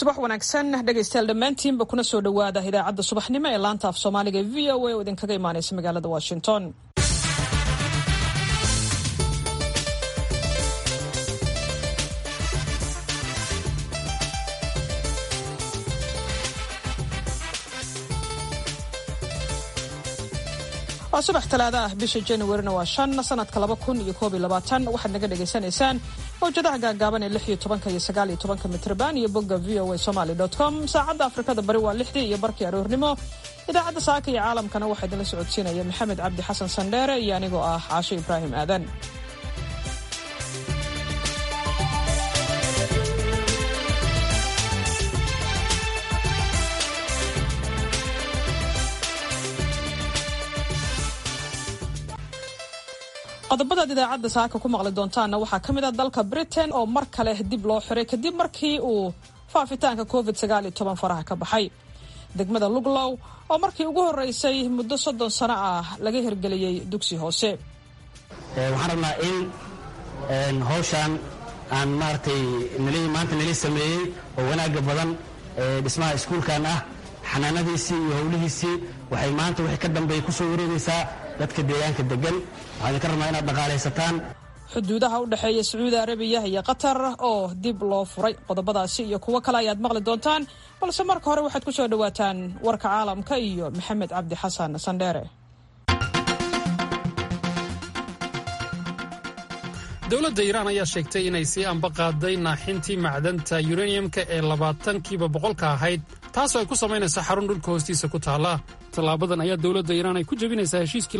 subax wanaagsan dhegaystayaal dhammaantiinba kuna soo dhowaada idaacadda subaxnimo ee laanta af soomaaliga e v o a oo idinkaga imaanaysa magaalada washington waa subax talaada ah bisha januarina waa shan sanadka laba kun iyo koob iyo labaatan waxaad naga dhagaysanaysaan mawjadaha gaagaaban ee lix iyo tobanka iyo sagaal iyo tobanka mitrban iyo bogga v o a somaly com saacadda afrikada bari waa lixdii iyo barkii aroornimo idaacadda saaka iyo caalamkana waxaa idinla socodsiinaya maxamed cabdi xasan sandheere iyo anigoo ah caasho ibraahim aadan qodobadaad idaacadda saaka ku maqli doontaanna waxaa ka mid ah dalka britain oo mar kale dib loo xiray kadib markii uu faafitaanka covid sagaal iyo toban faraha ka baxay degmada luglow oo markii ugu horreysay muddo soddon sano ah laga hirgeliyey dugsi hoose waxaan rabnaa in hawshaan aan maaragtay nali maanta nali sameeyey oo wanaagga badan dhismaha iskuulkan ah xanaanadiisii iyo howlihiisii waxay maanta wixii ka dambeeya ku soo wareegaysaa dadka deegaanka degan waxaan idinka rabnaa inaad dhaqaalaysataan xuduudaha u dhexeeya sacuudi arabiya iyo qatar oo dib loo furay qodobadaasi iyo kuwo kale ayaad maqli doontaan balse marka hore waxaad ku soo dhowaataan warka caalamka iyo maxamed cabdi xasan sandheere dowladda iiraan ayaa sheegtay inay sii ambaqaaday naaxintii macdanta yuraniyamka ee labaatankiiba boqolka ahayd taasoo ay ku samaynayso xarun dhulka hoostiisa ku taalla tallaabadan ayaa dowladda iiraan ay ku jebinaysaa heshiiskii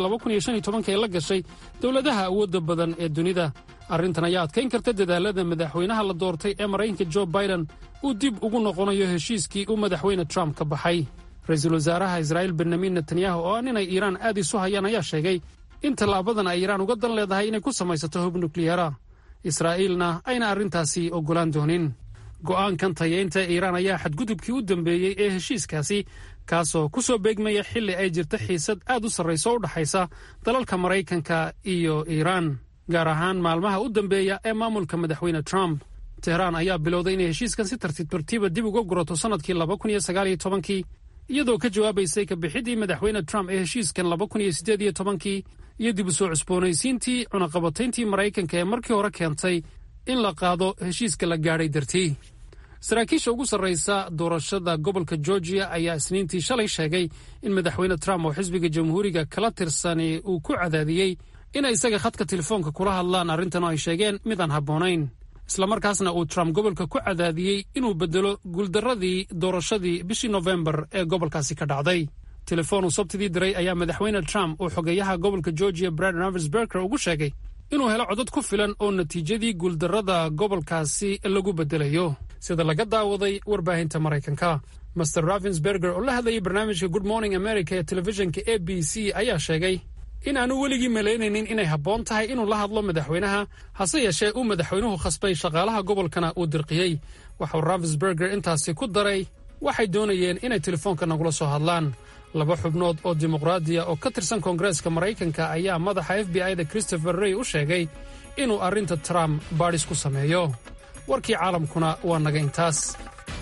ee la gashay dowladaha awoodda badan ee dunida arrintan ayaa adkayn karta dadaalada madaxweynaha la doortay ee maraykanka jo biden uu dib ugu noqonayo heshiiskii uu madaxweyne trump ka baxay ra-iisul wasaaraha israa'iil benyamin netanyahu oo ah inay iiraan aad isu hayaan ayaa sheegay in tallaabadan ay iiraan uga dan leedahay inay ku samaysato hub nukliyeera israa'iilna ayna arrintaasi oggolaan doonin go'aankan tayeynta iiraan ayaa xadgudubkii u dambeeyey ee heshiiskaasi kaasoo ku soo beegmaya xilli ay jirta xiisad aad u sarrayso o u dhaxaysa dalalka maraykanka iyo iiraan gaar ahaan maalmaha u dambeeya ee maamulka madaxweyne trump tehraan ayaa bilowday inay heshiiskan si tartiib tartiiba dib uga gurato sannadkii laba kun iyo sagaal iyo tobankii iyadoo ka jawaabaysay kabixidii madaxweyne trump ee heshiiskan laba kun iyo siddeed iyo tobankii iyo dib u soo cusboonaysiintii cunaqabatayntii maraykanka ee markii hore keentay in la qaado heshiiska la gaadhay dartii saraakiisha ugu sarraysa doorashada gobolka georgiya ayaa isniintii shalay sheegay in madaxweyne trump oo xisbiga jamhuuriga kala tirsani uu ku cadaadiyey inay isaga khadka telefoonka kula hadlaan arrintan oo ay sheegeen midaan habboonayn islamarkaasna uu trump gobolka ku cadaadiyey inuu beddelo guuldarradii doorashadii bishii nofembar ee gobolkaasi ka dhacday telefoon uu sabtidii diray ayaa madaxweyne trump uu xogeeyaha gobolka georgiya brad ravensberger ugu sheegay inuu helo codad ku filan oo natiijadii guuldarrada gobolkaasi lagu beddelayo sida laga daawaday warbaahinta maraykanka master ravensberger oo la hadlayay barnaamijka good morning america ee telefishinka a b c ayaa sheegay in aanu weligii malaynaynin inay habboon tahay inuu la hadlo madaxweynaha hase yeeshee uu madaxweynuhu khasbay shaqaalaha gobolkana uu dirqiyey waxauu ravensberger intaasi ku daray waxay doonayeen inay telefoonka nagula soo hadlaan laba xubnood oo dimuqraadiya oo ka tirsan koongareeska maraykanka ayaa madaxa f b i-da christopher rey u sheegay inuu arrinta trump baadhis ku sameeyo warkii caalamkuna waa naga intaas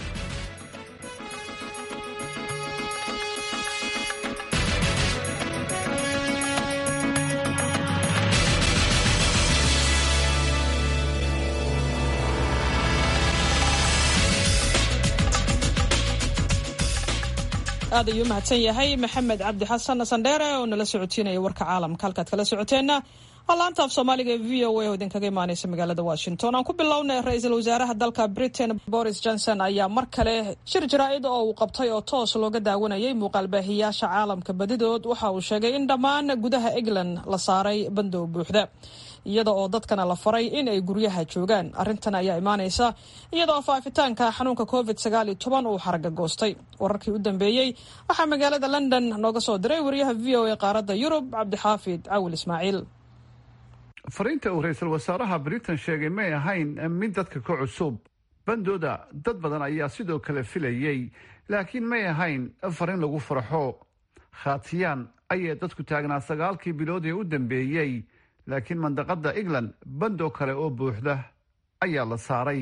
aad ayuu mahadsan yahay maxamed cabdi xasan sandheere oo nala socotiinaya warka caalamka halkaad kala socoteenna waa laanta af soomaaliga ee v o a oo idinkaga imaaneysa magaalada washington aan ku bilownay ra-iisul wasaaraha dalka britain boris johnson ayaa mar kale shir jaraa-id oo uu qabtay oo toos looga daawanayay muuqaalbaahiyaasha caalamka badidood waxa uu sheegay in dhammaan gudaha england la saaray bandow buuxda iyada oo dadkana la faray in ay guryaha joogaan arrintan ayaa imaaneysa iyada oo faafitaanka xanuunka covid sagaal iyo toban uu xaraga goostay wararkii u dambeeyey waxaa magaalada london nooga soo diray wariyaha v o a qaaradda yurub cabdixaafid cawil ismaaciil fariinta uu ra-iisul wasaaraha britain sheegay may ahayn mid dadka ka cusub bandooda dad badan ayaa sidoo kale filayey laakiin may ahayn fariin lagu farxo khaatiyaan ayay dadku taagnaa sagaalkii bilood ee u dambeeyey laakiin mandaqada england bandoo kale oo buuxda ayaa la saaray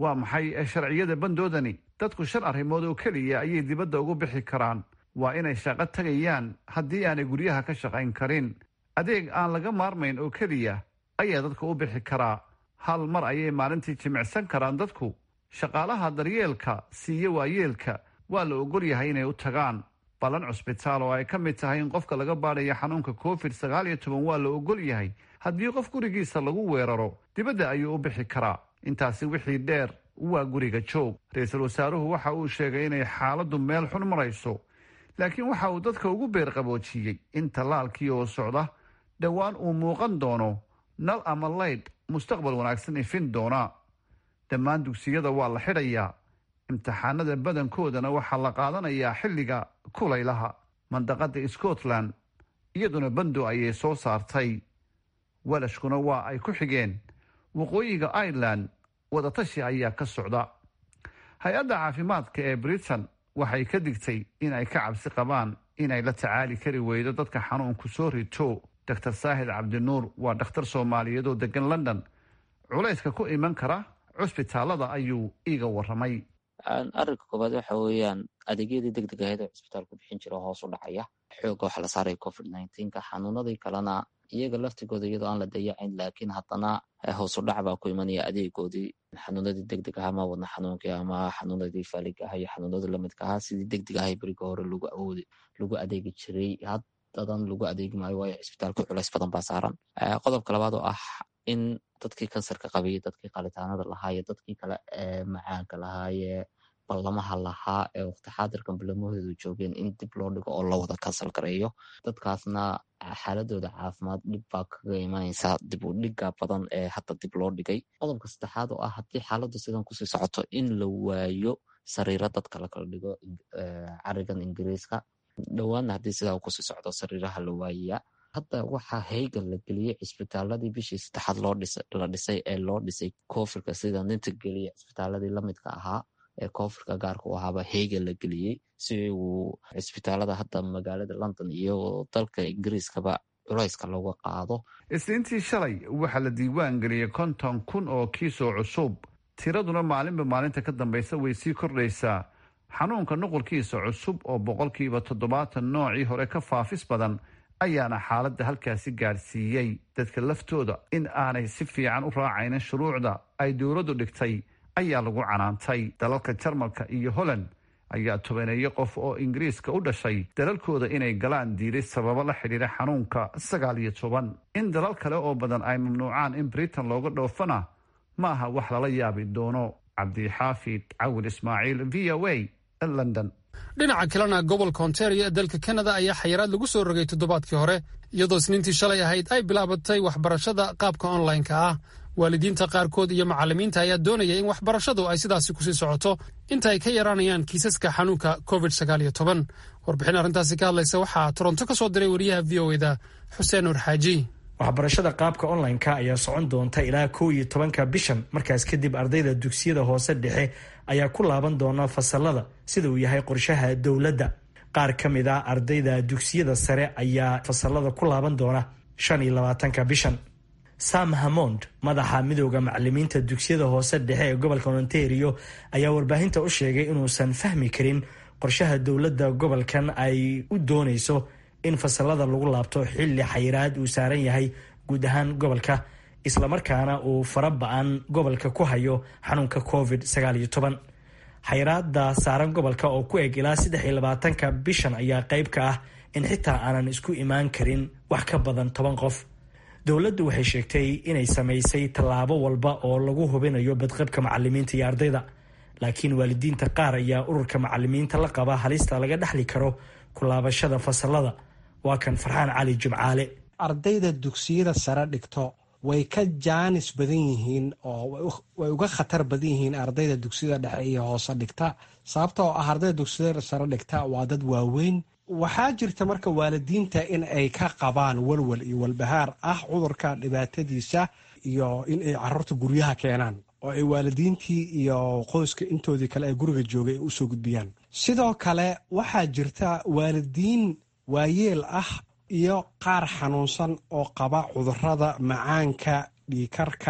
waa maxay sharciyada bandoodani dadku shan arrimood oo keliya ayay dibadda ugu bixi karaan waa inay shaqo tagayaan haddii aanay guryaha ka shaqayn karin adeeg aan laga maarmayn oo keliya ayaa dadku u bixi karaa hal mar ayay maalintii jimicsan karaan dadku shaqaalaha daryeelka siiye waayeelka waa la ogol yahay inay u tagaan ballan cusbitaal oo ay ka mid tahay in qofka laga baadhaya xanuunka covid sagaal iyo toban waa la ogol yahay haddii qof gurigiisa lagu weeraro dibadda ayuu u bixi karaa intaasi wixii dheer waa guriga joog ra-iisul wasaaruhu waxa uu sheegay inay xaaladdu meel xun marayso laakiin waxa uu dadka ugu beerqaboojiyey in tallaalkii oo socda dhowaan uu muuqan doono nal ama laydh mustaqbal wanaagsan ifin doona dhammaan dugsiyada waa la xidhayaa imtixaanada badankoodana waxaa la qaadanayaa xilliga kulaylaha mandaqada scotland iyaduna bando ayay soo saartay walashkuna waa ay ku xigeen waqooyiga ireland wadatashi ayaa ka socda hay-adda caafimaadka ee britain waxay ka digtay in ay ka cabsi qabaan inay la tacaali kari weydo dadka xanuunku soo rito doctor saahid cabdinuur waa dhakhtar soomaaliyeed oo degan london culayska ku iman kara cusbitaalada ayuu iiga waramay arrinka koowaad waxa weeyaan adeegyadii deg deg ahayd oo cusbitaalku bixin jira hoos u dhacaya xooga waxa la saaraya covid nneteen-ka xanuunadii kalena iyaga laftigooda iyadoo aan la dayacayn laakiin haddana hoos u dhac baa ku imanaya adeegoodii xanuunadii deg deg ahaa ma wadna xanuunkii ama xanuunadii faaliga aha iyo xanuunadii lamidka ahaa sidii deg deg ahay beriga hore lagu awoodi lagu adeegi jiray haddadan lagu adeegi maayo waayo cisbitaalka culays badan baa saaran qodobka labaad oo ah in dadkii kansarka qabay dadkii qalitaanada lahaa iyo dadkii kale ee macaanka lahaayee ballamaha lahaa ee waqti xaadirkan ballamahoodu joogeen in dib loo dhigo oo la wada kansal gareeyo dadkaasna xaaladooda caafimaad dhib baa kaga imanaysa dib u dhiga badan ee hadda dib loo dhigay qodobka saddexaad oo ah haddii xaaladdu sidan kusii socoto in la waayo sariiro dadka lakala dhigo carigan ingiriiska dhowaanna haddii sidaa kusii socdo sariiraha la waayayaa hadda waxaa heygan la geliyey cisbitaaladii bishii saddexaad la dhisay ee loo dhisay koofirka sida ninta geliya cisbitaaladii lamidka ahaa ee koofirka gaarka u ahaaba heygan la geliyey si uu cisbitaalada hadda magaalada london iyo dalka ingiriiskaba culayska looga qaado isniintii shalay waxaa la diiwaan geliyey konton kun oo kiisoo cusub tiraduna maalinba maalinta ka dambaysa way sii kordhaysaa xanuunka nuqulkiisa cusub oo boqolkiiba toddobaatan noocii hore ka faafis badan ayaana xaaladda halkaasi gaadhsiiyey dadka laftooda in aanay si fiican u raacaynin shuruucda ay dowladdu dhigtay ayaa lagu canaantay dalalka jarmalka iyo holland ayaa tobaneeyo qof oo ingiriiska u dhashay dalalkooda inay galaan diiday sababo la xidhiira xanuunka sagaal iyo toban in dalal kale oo badan ay mamnuucaan in britain looga dhoofana ma aha wax lala yaabi doono cabdixaafid cawil ismaaciil v o a london dhinaca kalena gobolka ontario ee dalka kanada ayaa xayiraad lagu soo rogay toddobaadkii hore iyadoo isniintii shalay ahayd ay bilaabatay waxbarashada qaabka onlineka ah waalidiinta qaarkood iyo macallimiinta ayaa doonaya in waxbarashadu ay sidaasi kusii socoto inta ay ka yaraanayaan kiisaska xanuunka covid sagaal iyo toban warbixin arrintaasi ka hadlaysa waxaa toronto ka soo diray wariyaha v o eda xuseen nur xaaji waxbarashada qaabka online-ka ayaa socon doonta ilaa kow iyo tobanka bishan markaas kadib ardayda dugsiyada hoose dhexe ayaa ku laaban doona fasalada sida uu yahay qorshaha dowladda qaar ka mid a ardayda dugsiyada sare ayaa fasalada ku laaban doona shan iyo labaatanka bishan sam hamond madaxa midooda macalimiinta dugsiyada hoose dhexe ee gobolka ontario ayaa warbaahinta u sheegay inuusan fahmi karin qorshaha dowladda gobolkan ay u doonayso in fasalada lagu laabto xilli xayiraad uu saaran yahay guud ahaan gobolka islamarkaana uu fara ba-an gobolka ku hayo xanuunka covid sagaal iyo toban xayiraada saaran gobolka oo ku eg ilaa saddex iyo labaatanka bishan ayaa qeyb ka ah in xitaa aanan isku imaan karin wax ka badan toban qof dowladdu waxay sheegtay inay samaysay tallaabo walba oo lagu hubinayo badqabka macalimiinta iyo ardayda laakiin waalidiinta qaar ayaa ururka macalimiinta la qaba halista laga dhexli karo kulaabashada fasalada waa kan farxaan cali jimcaale ardayda dugsiyada sare dhigto way ka jaanis badan yihiin oo way uga khatar badan yihiin ardayda dugsiyada dhexe iyo hoose dhigta sababta oo ah ardayda dugsiyada sare dhigta waa dad waaweyn waxaa jirta marka waalidiinta in ay ka qabaan walwal iyo walbahaar ah cudurka dhibaatadiisa iyo in ay caruurta guryaha keenaan oo ay waalidiintii iyo qoyska intoodii kale ee guriga joogay ay usoo gudbiyaan sidoo kale waxaa jirta waalidiin waayeel ah iyo qaar xanuunsan oo qaba cudurada macaanka dhiikarka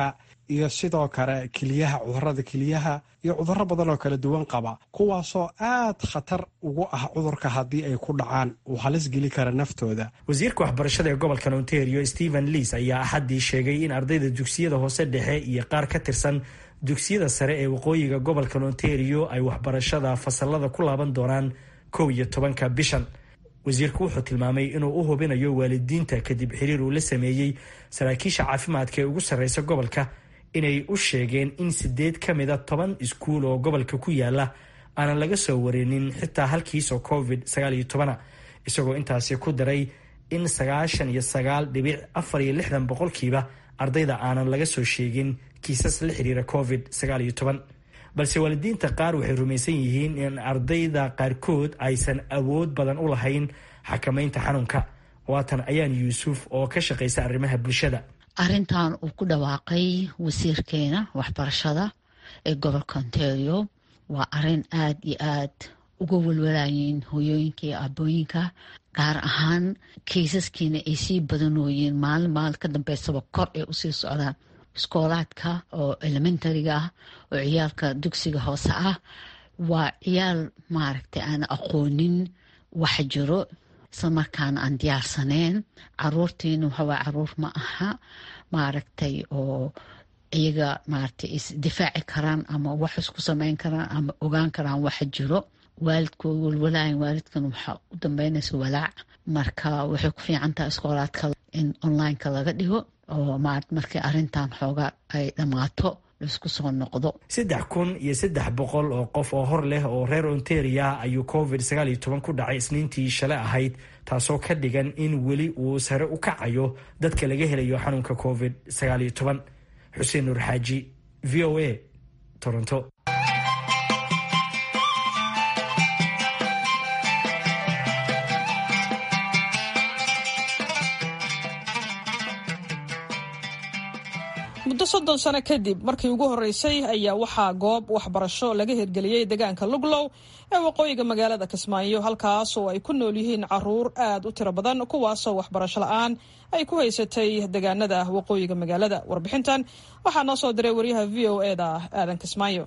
iyo sidoo kale keliyaha cudurada keliyaha iyo cuduro badan oo kala duwan qaba kuwaasoo aad khatar ugu ah cudurka haddii ay ku dhacaan uu halis geli kara naftooda wasiirka waxbarashada ee gobolka ontario stephen leas ayaa axaddii sheegay in ardayda dugsiyada hoose dhexe iyo qaar ka tirsan dugsiyada sare ee waqooyiga gobolka ontario ay waxbarashada fasalada ku laaban doonaan kow iyo tobanka bishan wasiirku wuxuu tilmaamay inuu u hubinayo waalidiinta kadib xiriir uu la sameeyey saraakiisha caafimaadka ee ugu sarreysa gobolka inay u sheegeen in sideed ka mida toban iskuul oo gobolka ku yaala aanan laga soo warinin xitaa halkiisoo covid sagaal iyo tobana isagoo intaasi ku daray in sagaashan iyo sagaal dhibic afar iyo lixdan boqolkiiba ardayda aanan laga soo sheegin kiisas la xiriira covid sagaal iyo toban balse waalidiinta qaar waxay rumaysan yihiin in ardayda qaarkood aysan awood badan u lahayn xakamaynta xanuunka waatan ayaan yuusuf oo ka shaqaysa arrimaha bulshada arrintan uu ku dhawaaqay wasiirkeena waxbarashada ee gobolka ontario waa arrin aad iyo aad uga walwalaayeen hooyooyinka iyo aabooyinka gaar ahaan kaysaskiina ay sii badanooyeen maalin maalin ka dambeysaba kor ay usii socdaan iskoolaadka oo elementariga ah oo ciyaalka dugsiga hoose ah waa ciyaal maaragtay aan aqoonin wax jiro isla markaana aan diyaarsaneen caruurtiina waxawaa caruur ma aha maaragtay oo iyaga maaragtay isdifaaci karaan ama wax isku sameyn karaan ama ogaan karaan waxa jiro waalidkooda walwalaayan waalidkan waxaa u dambeynaysa walaac marka waxay ku fiican tahay iskoolaadka in onlineka laga dhigo oo marat markii arrintan xooga ay dhammaato laisku soo noqdo saddex kun iyo saddex boqol oo qof oo hor leh oo reer ontaria ayuu covid sagaal iyo toban ku dhacay isniintii shale ahayd taasoo ka dhigan in weli uu sare u kacayo dadka laga helayo xanuunka covid sagaal iyo toban xuseen nuur xaaji v o a toronto muddo soddon sano kadib markii ugu horreysay ayaa waxaa goob waxbarasho laga hirgeliyey deegaanka luglow ee waqooyiga magaalada kismaayo halkaas oo ay ku nool yihiin caruur aad u tiro badan kuwaasoo waxbarasho la-aan ay ku haysatay deegaanada waqooyiga magaalada warbixintan waxaa noo soo diray waryaha v o e da aadan kismaayo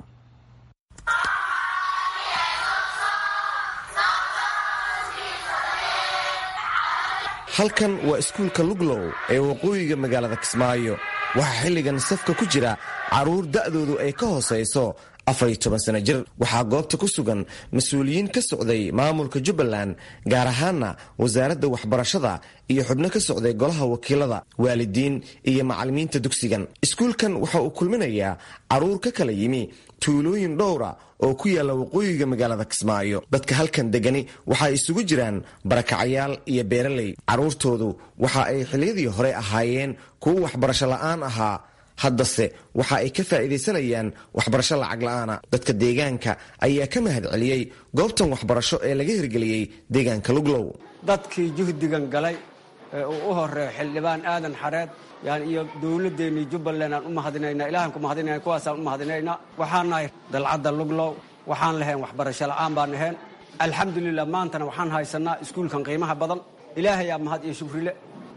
halkan waa iskuulka luglow ee waqooyiga magaalada kismaayo waxaa xilligan safka ku jira carruur da'doodu ay ka hoosayso afariyo toban sano jir waxaa goobta ku sugan mas-uuliyiin ka socday maamulka jubbaland gaar ahaana wasaaradda waxbarashada iyo xubno ka socday golaha wakiilada waalidiin iyo macallimiinta dugsigan iskuulkan waxa uu kulminayaa carruur ka kala yimi tuulooyin dhowra oo ku yaalla waqooyiga magaalada kismaayo dadka halkan degani waxay isugu jiraan barakacayaal iyo beeraley carruurtoodu waxa ay xilliyadii hore ahaayeen kuwo waxbarasho la'aan ahaa haddase waxa ay ka faa'iidaysanayaan waxbarasho lacag la'aana dadka deegaanka ayaa ka mahad celiyey goobtan waxbarasho ee laga hirgeliyey deegaanka luglow dadkii juhdigan galay ee uu u horeeyo xildhibaan aadan xareed yani iyo dowladdeennii jubbaland aan u mahadinaynaa ilahan ku mahadinayna kuwaasaan u mahadinaynaa waxaan nahay dalcadda luglow waxaan lahayn waxbarasho la'aan baan ahayn alxamdulilah maantana waxaan haysanaa iskuulkan qiimaha badan ilaahayaa mahad iyo shukrile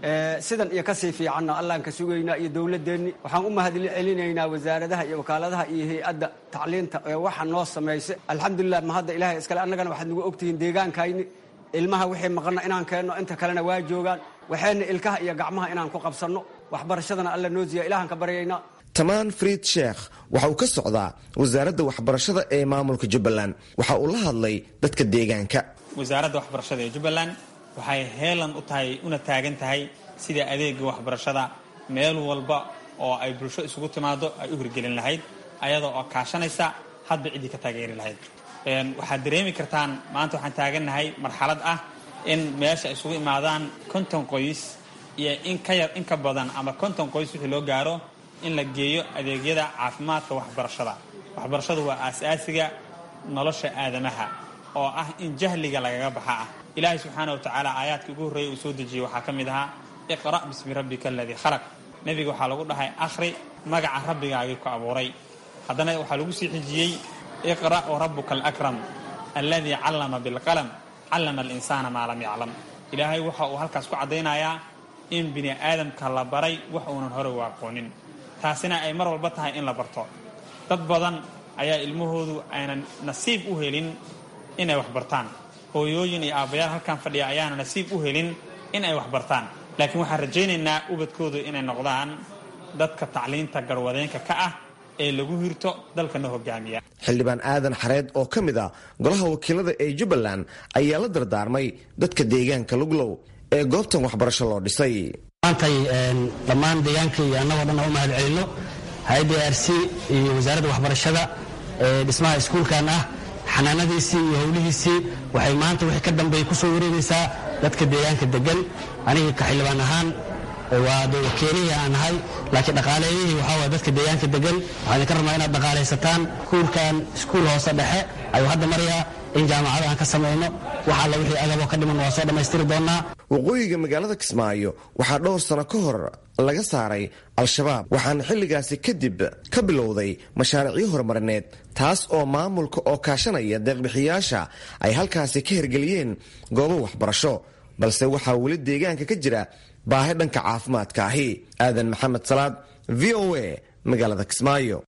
sidan iyo kasii fiicanna allaan ka sugaynaa iyo dowladeenni waxaan u mahad celinaynaa wasaaradaha iyo wakaaladaha iyo hay-adda tacliinta ee waxa noo samaysa alxamdulilah mahadda ilahay iskale annagana waxaad nagu ogtihiin deegaankayni ilmaha wixii maqanna inaan keenno inta kalena waa joogaan waxayna ilkaha iyo gacmaha inaan ku qabsanno waxbarashadana alla noo siiya ilahan ka baryaynaa tamaan friid sheekh waxa uu ka socdaa wasaaradda waxbarashada ee maamulka jubbaland waxa uu la hadlay dadka deegaanka wasaaradda waxbarashada ee jubbaland waxay heelan u tahay una taagan tahay sida adeega waxbarashada meel walba oo ay bulsho isugu timaado ay u hirgelin lahayd ayadoo oo kaashanaysa hadba ciddii ka taageeri lahayd waxaad dareemi kartaan maanta waxaan taagannahay marxalad ah in meesha isugu imaadaan konton qoys iyo in ka yar in ka badan ama konton qoys wixii loo gaaro in la geeyo adeegyada caafimaadka waxbarashada waxbarashadu waa aas-aasiga nolosha aadamaha oo ah in jahliga lagaga baxa ah ilaahay subxaana wa tacaala aayaadkii ugu horreeyay uu soo dejiyey waxaa ka mid ahaa iqra' bismi rabbika aladii khalaq nebiga waxaa lagu dhahay akhri magaca rabbigaagii ku abuuray haddana waxaa lagu sii xijiyey iqra' warabuka alakram alladii callama bilqalam callama alinsaana maa lam yaclam ilaahay waxa uu halkaas ku caddaynayaa in bini aadamka la baray wax uunan hore u aqoonin taasina ay mar walba tahay in la barto dad badan ayaa ilmahoodu aynan nasiib u helin inay wax bartaan hooyooyin iyo aabbayaal halkan fadhiya ayaana nasiib u helin in ay wax bartaan laakiin waxaan rajaynaynaa ubadkoodu inay noqdaan dadka tacliinta garwadeenka ka ah ee lagu hirto dalkana hogaamiya xildhibaan aadan xareed oo ka mid ah golaha wakiilada ee jubbaland ayaa la dardaarmay dadka deegaanka luglow ee goobtan waxbarasho loo dhisay maantay dhammaan deegaanka iyo annagoo dhan u mahad celino hay-adda r c iyo wasaaradda waxbarashada ee dhismaha iskuulkan ah xanaanadiisii iyo howlihiisii waxay maanta wixii ka dambeeya ku soo wareegaysaa dadka deegaanka degan aniga ka xildhibaan ahaan waa de wakiilihii aan ahay laakiin dhaqaaleeyihii waxaa waay dadka deegaanka degan waxaan idinka rabnaa inaad dhaqaalaysataan iskuulkan iskuul hoose dhexe ayuu hadda marayaa in jaamacada aan ka samayno wax alla wixii agaboo ka dhiman waa soo dhammaystiri doonnaa waqooyiga magaalada kismaayo waxaa dhowr sano ka hor laga saaray al-shabaab waxaana xilligaasi kadib ka bilowday mashaariicyo horumarineed taas oo maamulka oo kaashanaya deeqbixiyaasha ay halkaasi ka hirgeliyeen goobo waxbarasho balse waxaa weli deegaanka ka jira baahi dhanka caafimaadka ahi aadan maxamed salaad v o a magaalada kismaayo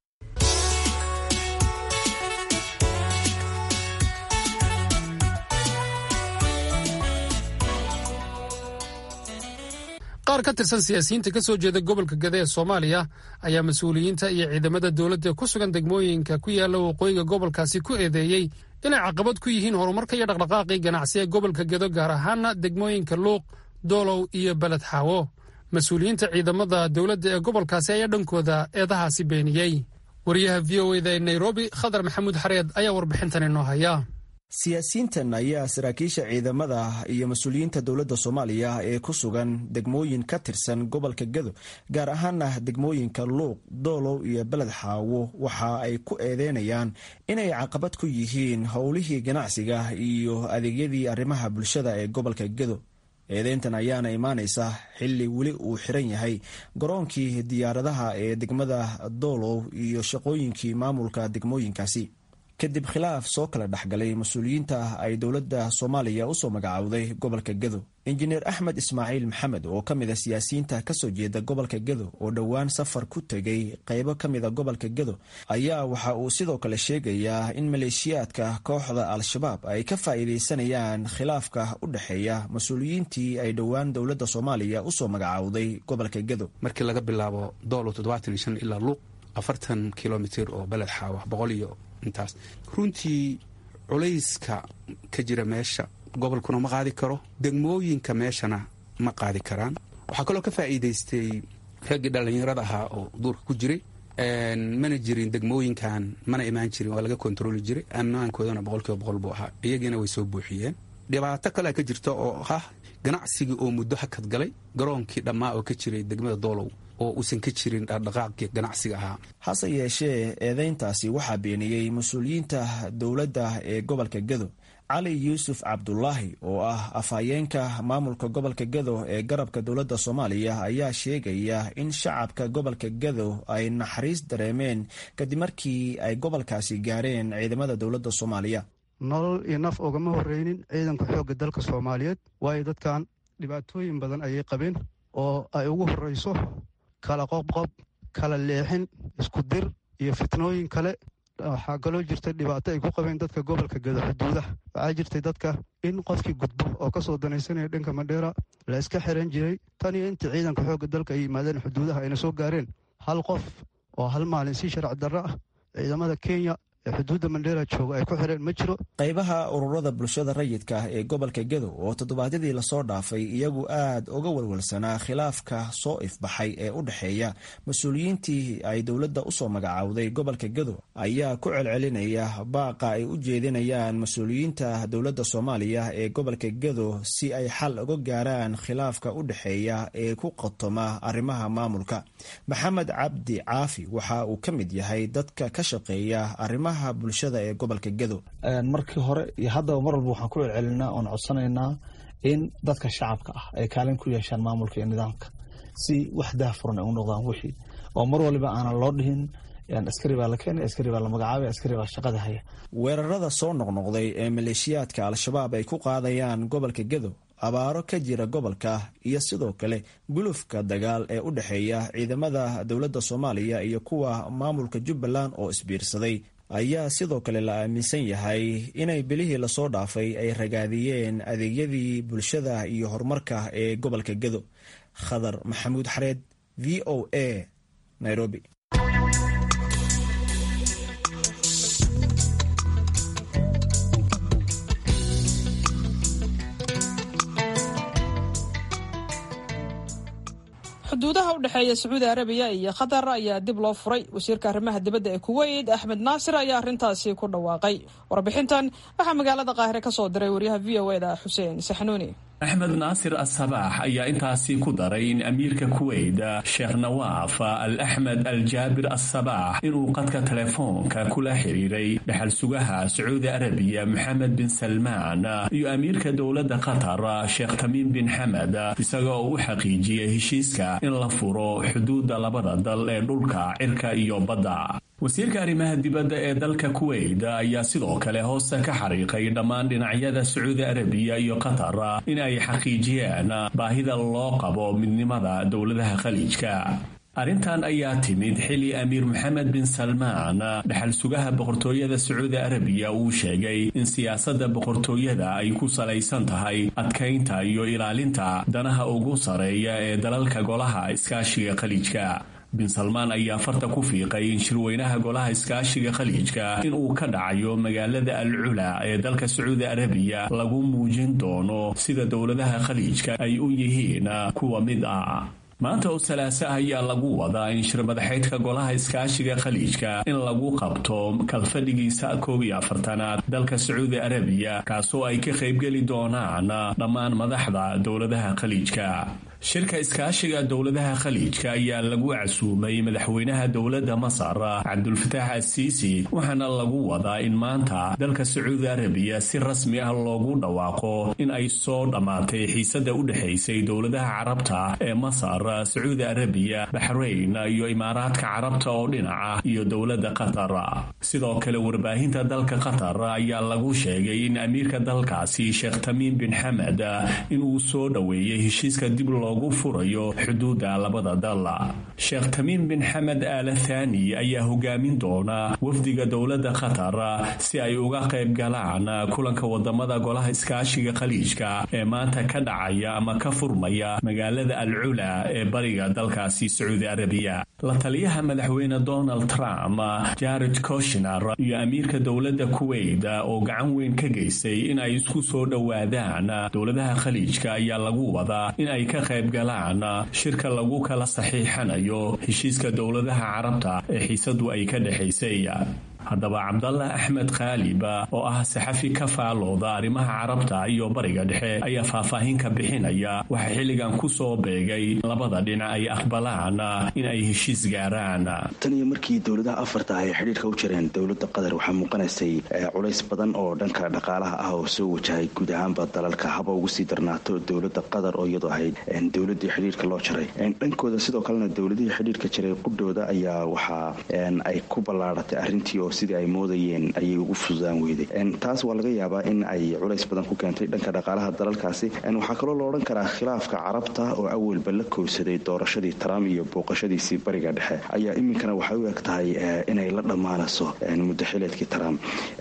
qaar ka tirsan siyaasiyiinta ka soo jeeda gobolka gade ee soomaaliya ayaa mas-uuliyiinta iyo ciidamada dowladda ku sugan degmooyinka ku yaalla waqooyiga gobolkaasi ku eedeeyey inay caqabad ku yihiin horumarka iyo dhaqdhaqaaqii ganacsi ee gobolka gedo gaar ahaana degmooyinka luuq doolow iyo beled xaawo mas-uuliyiinta ciidamada dowladda ee gobolkaasi ayaa dhankooda eedahaasi beeniyey wariyaha v o eda ee nairobi khadar maxamuud xareed ayaa warbixintan inoo haya siyaasiyiintan ayaa saraakiisha ciidamada iyo mas-uuliyiinta dowladda soomaaliya ee ku sugan degmooyin ka tirsan gobolka gedo gaar ahaana degmooyinka luuq doolow iyo beled xaawo waxa ay ku eedeynayaan inay caqabad ku yihiin howlihii ganacsiga iyo adeegyadii arrimaha bulshada ee gobolka gedo eedeyntan ayaana imaanaysa xilli weli uu xiran yahay garoonkii diyaaradaha ee degmada doolow iyo shaqooyinkii maamulka degmooyinkaasi kadib khilaaf soo kala dhexgalay mas-uuliyiinta ay dowladda soomaaliya usoo magacaawday gobolka gedo injineer axmed ismaaciil maxamed oo ka mid a siyaasiyiinta kasoo jeeda gobolka gedo oo dhowaan safar ku tegay qeybo ka mida gobolka gedo ayaa waxa uu sidoo kale sheegayaa in maleeshiyaadka kooxda al-shabaab ay ka faa'iideysanayaan khilaafka u dhexeeya mas-uuliyiintii ay dhowaan dowladda soomaaliya usoo magacaawday gobolka gedo markii laga bilaabo doolo toddobaatan iyo shan ilaa luuq afartan kilomitir oo beled xaawa boqol iyo intaas runtii culayska ka jira meesha gobolkuna ma qaadi karo degmooyinka meeshana ma qaadi karaan waxaa kaloo ka faa'iidaystay raggii dhallinyarada ahaa oo duurka ku jiray mana jirin degmooyinkan mana imaan jirin waa laga kontarooli jiray ammaankoodana boqolkiiba boqol buu ahaa iyagiina way soo buuxiyeen dhibaato kalea ka jirta oo ah ganacsigii oo muddo hakad galay garoonkii dhammaa oo ka jiray degmada doolow oo uusan ka jirin dhaqdhaqaaqii ganacsiga ahaa hase yeeshee eedeyntaasi waxaa beeniyey mas-uuliyiinta dowladda ee gobolka gedo cali yuusuf cabdulaahi oo ah afhayeenka maamulka gobolka gedo ee garabka dowladda soomaaliya ayaa sheegaya in shacabka gobolka gedo ay naxariis dareemeen kadib markii ay gobolkaasi gaareen ciidamada dowladda soomaaliya nolol iyo naf ogama horreynin ciidanka xoogga dalka soomaaliyeed waayo dadkan dhibaatooyin badan ayay qabeen oo ay ugu horreyso kala qobqob kala leexin isku dir iyo fitnooyin kale waxaa kaloo jirta dhibaato ay ku qabeen dadka gobolka gedo xuduudaha waxaa jirtay dadka in qofkii gudbo oo kasoo danaysanaya dhanka mandheera la iska xiran jiray tan iyo intii ciidanka xoogga dalka ay yimaadeen xuduudaha ayna soo gaareen hal qof oo hal maalin si sharci darro ah ciidamada kenya ee xuduudda mandheera jooga ay ku xireen ma jiro qaybaha ururada bulshada rayidka ee gobolka gedo oo toddobaadyadii lasoo dhaafay iyagu aad uga walwalsanaa khilaafka soo ifbaxay ee u dhexeeya mas-uuliyiintii ay dowladda usoo magacaawday gobolka gedo ayaa ku celcelinaya baaqa ay u jeedinayaan mas-uuliyiinta dowladda soomaaliya ee gobolka gedo si ay xal uga gaaraan khilaafka u dhexeeya ee ku qotoma arrimaha maamulka maxamed cabdi caafi waxa uu ka mid yahay dadka ka shaqeeya arrimaha bulshada ee gobolka gedo markii hore iyo haddaba mar walba waxaan ku celcelinaa oon codsanaynaa in dadka shacabka ah ay kaalin ku yeeshaan maamulka iyo nidaamka si wax daahfuran ay u noqdaan wixii oo mar waliba aanan loo dhihin askari baa la keenay askari baa la magacaabay askari baa shaqada haya weerarada soo noqnoqday ee maleeshiyaadka al-shabaab ay ku qaadayaan gobolka gedo abaaro ka jira gobolka iyo sidoo kale gulufka dagaal ee u dhexeeya ciidamada dowladda soomaaliya iyo kuwa maamulka jubbaland oo isbiirsaday ayaa sidoo kale la aaminsan yahay inay bilihii lasoo dhaafay ay ragaadiyeen adeegyadii bulshada iyo horumarka ee gobolka gedo khadar maxamuud xareed v o a nairobi xuduudaha u dhexeeya sacuudi arabiya iyo qatar ayaa dib loo furay wasiirka arrimaha dibadda ee kuweyt axmed naasir ayaa arrintaasi ku dhawaaqay warbixintan waxaa magaalada qaahire ka soo diray waryaha v o eda xuseen saxnuuni axmed naasir asabaax ayaa intaasi ku daray in amiirka kuweyt sheekh nawaaf al axmed al jaabir asabaax inuu qadka telefoonka kula xiriiray dhexal sugaha sacuudi arabiya maxamed bin salmaan iyo amiirka dowladda qatar sheekh tamiim bin xamed isaga oo u xaqiijiyey heshiiska in la furo xuduudda labada dal ee dhulka cirka iyo badda wasiirka arrimaha dibadda ee dalka kuweyt ayaa sidoo kale hoosta ka xariiqay dhammaan dhinacyada sacuudi arabiya iyo qatar in ay xaqiijiyeen baahida loo qabo midnimada dowladaha khaliijka arrintan ayaa timid xili amiir maxamed bin salmaan dhexal sugaha boqortooyada sacuudi arabiya uu sheegay in siyaasadda boqortooyada ay ku salaysan tahay adkaynta iyo ilaalinta danaha ugu sareeya ee dalalka golaha iskaashiga khaliijka bin salmaan ayaa farta ku fiiqay in shirweynaha golaha iskaashiga khaliijka in uu ka dhacayo magaalada al cula ee dalka sacuudi arabiya lagu muujin doono sida dowladaha khaliijka ay u yihiin kuwa mid ah maanta oo salaaso ah ayaa lagu wadaa in shirmadaxeydka golaha iskaashiga khaliijka in lagu qabto kalfadhigiisa koob iyo afartanaad dalka sacuudi arabiya kaasoo ay ka qaybgeli doonaan dhammaan madaxda dowladaha khaliijka shirka iskaashiga dowladaha khaliijka ayaa lagu casuumay madaxweynaha dowladda masar cabdulfataax asiisi waxaana lagu wadaa in maanta dalka sacuudi arabiya si rasmi ah loogu dhawaaqo in ay soo dhammaatay xiisada u dhexaysay dowladaha carabta ee masar sacuudi arabiya baxrayn iyo imaaraadka carabta oo dhinaca iyo dowladda qatar sidoo kale warbaahinta dalka qatar ayaa lagu sheegay in amiirka dalkaasi sheekh tamiim bin xamed inuu soo dhoweeyey heshiiska dib loogu furayo xuduudda labada dal sheekh tamiim bin xamed aala thani ayaa hogaamin doona wafdiga dowladda qatar si ay uga qayb galaan kulanka wadamada golaha iskaashiga khaliijka ee maanta ka dhacaya ama ka furmaya magaalada al cula ee bariga dalkaasi sacuudi arabiya la taliyaha madaxweyne donald trump jared koshner iyo amiirka dowladda kuweyt oo gacan weyn ka geystay in ay isku soo dhowaadaan dowladaha khaliijka ayaa lagu wadaa in ay ka qayb galaan shirka lagu kala saxiixanayo heshiiska dowladaha carabta ee xiisadu ay ka dhexaysay haddaba cabdallah axmed khaalib oo ah saxafi ka faalooda arrimaha carabta iyo bariga dhexe ayaa faahfaahin ka bixinaya waxaa xilligan ku soo beegay labada dhinac ay aqbalaan in ay heshiis gaaraan tan iyo markii dowladaha afarta ay xidhiirka u jireen dowladda qatar waxaa muuqanaysay culays badan oo dhanka dhaqaalaha ah oo soo wajahay guud ahaanba dalalka haba ugu sii darnaato dowladda qatar oo iyadoo ahayd dowladii xidhiirka loo jaray dhankooda sidoo kalena dowladihii xidhiirka jiray qudhooda ayaa waxaa ay ku ballaaratay arrintii oo sidii ay moodayeen ayay ugu fududaan weyday taas waa laga yaabaa in ay culays badan ku keentay dhanka dhaqaalaha dalalkaasi waxaa kaloo la odhan karaa khilaafka carabta oo awalba la kowsaday doorashadii trump iyo booqashadiisii bariga dhexe ayaa iminkana waxay u eg tahay inay la dhammaanayso muddo xileedkii trump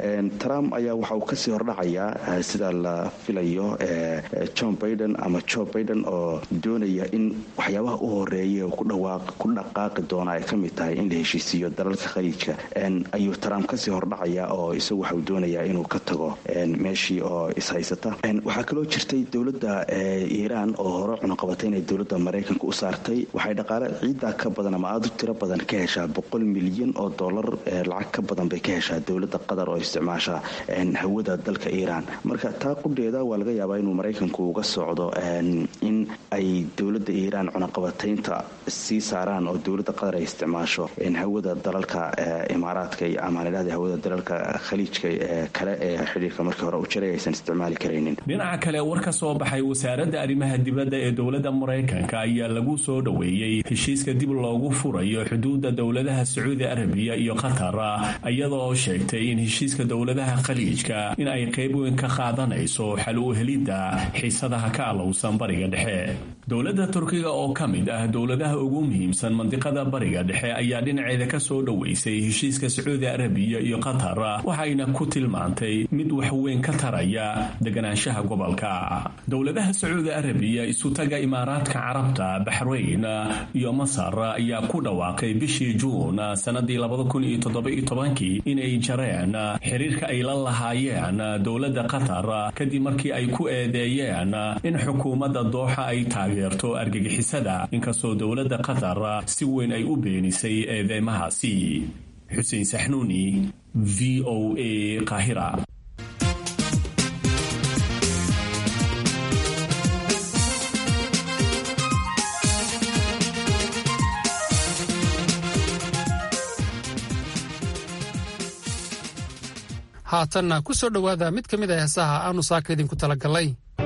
trump ayaa waxa uu kasii hordhacayaa sida la filayo john baiden ama joe baiden oo doonaya in waxyaabaha u horeeya ku dhaqaaqi doona ay ka mid tahay in la heshiisiiyo dalalka khaliijka ayuu trump kasii hordhacaya oo isagu waxauu doonayaa inuu ka tago meeshii oo ishaysata waxaa kaloo jirtay dowladda iiraan oo hore cunuqabatay inay dowladda maraykanka u saartay waxay dhaqaale ciiddaa ka badan ama aada u tiro badan ka heshaa boqol milyan oo dollar lacag ka badan bay ka heshaa dowladda qatar oo isticmaasha hawada dalka iiraan marka taa qudheeda waa laga yaabaa inuu maraykanku uga socdo in ay dowladda iiraan cunaqabataynta sii saaraan oo dowladda qatar ay isticmaasho hawada dalalka imaaraadka ama ladhahda hawada dalalka khaliijka kale ee xidhiirka markii hore u jiray aysan isticmaali karaynin dhinaca kale war ka soo baxay wasaaradda arrimaha dibadda ee dowladda maraykanka ayaa lagu soo dhoweeyey heshiiska dib loogu furayo xuduudda dowladaha sacuudi arabiya iyo qatar iyada oo sheegtay in heshiiska dowladaha khaliijka in ay qayb weyn ka qaadanayso xal u helidda xiisadaha ka alowsan bariga dhexe dowladda turkiga oo ka mid ah dowladaha ugu muhiimsan mandiqada bariga dhexe ayaa dhinaceeda ka soo dhoweysay heshiiska sacuudi arabiya iyo qatar waxayna ku tilmaantay mid wax weyn ka taraya deganaanshaha gobolka dowladaha sacuudi arabiya isutaga imaaraadka carabta baxrayn iyo masar ayaa ku dhawaaqay bishii juun sanadii inay jareen xiriirka ay la lahaayeen dowladda qatar kadib markii ay ku eedeeyeen in xukuumadda dooxa ay taageerto argagixisada inkastoo dowladda qatar si weyn ay u beenisay eedeymahaasi xuseen saxnuuni v o a qaahira haatanna ku soo dhowaada mid ka mid a heesaha aanu saaka idinku talagalay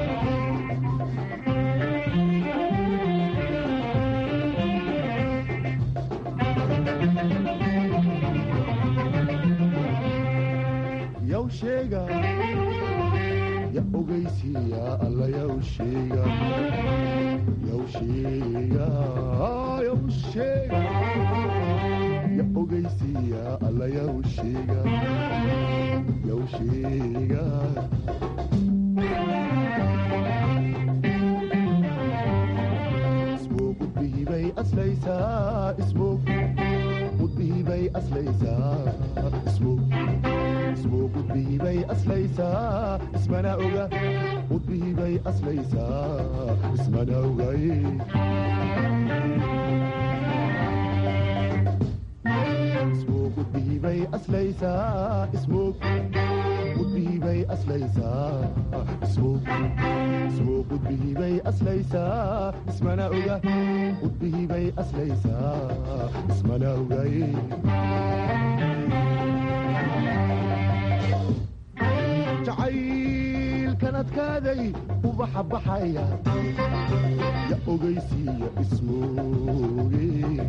jacaylkanadkaaday ubaxa baxaya ya ogaysiiya ismooge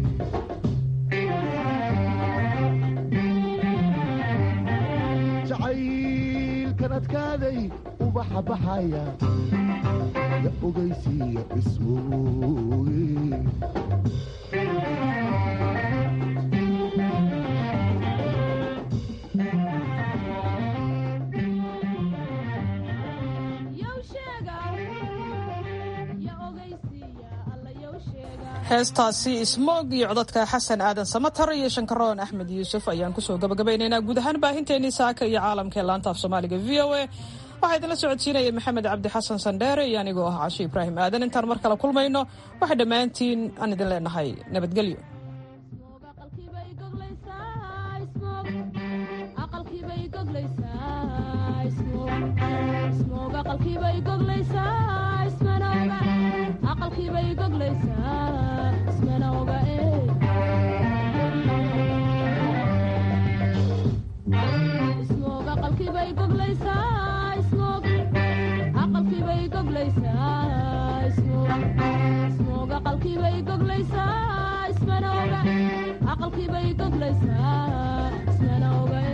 jacaylkanadkaaday ubaxa baxaya ya ogaysiiya ismooge heestaasi ismoog iyo codadka xasan aadan samatar iyo shankaroon axmed yuusuf ayaan kusoo gabagabaynaynaa guud ahaan baahinteenii saaka iyo caalamka ee laanta af soomaaliga v o a waxaa idinla socodsiinaya maxamed cabdi xasan sandheere iyo anigoo ah casho ibraahim aadan intaan mar kale kulmayno waxay dhammaantiin aan idin leenahay nabadgelyo aqalkiibay goglaysaa ismana oga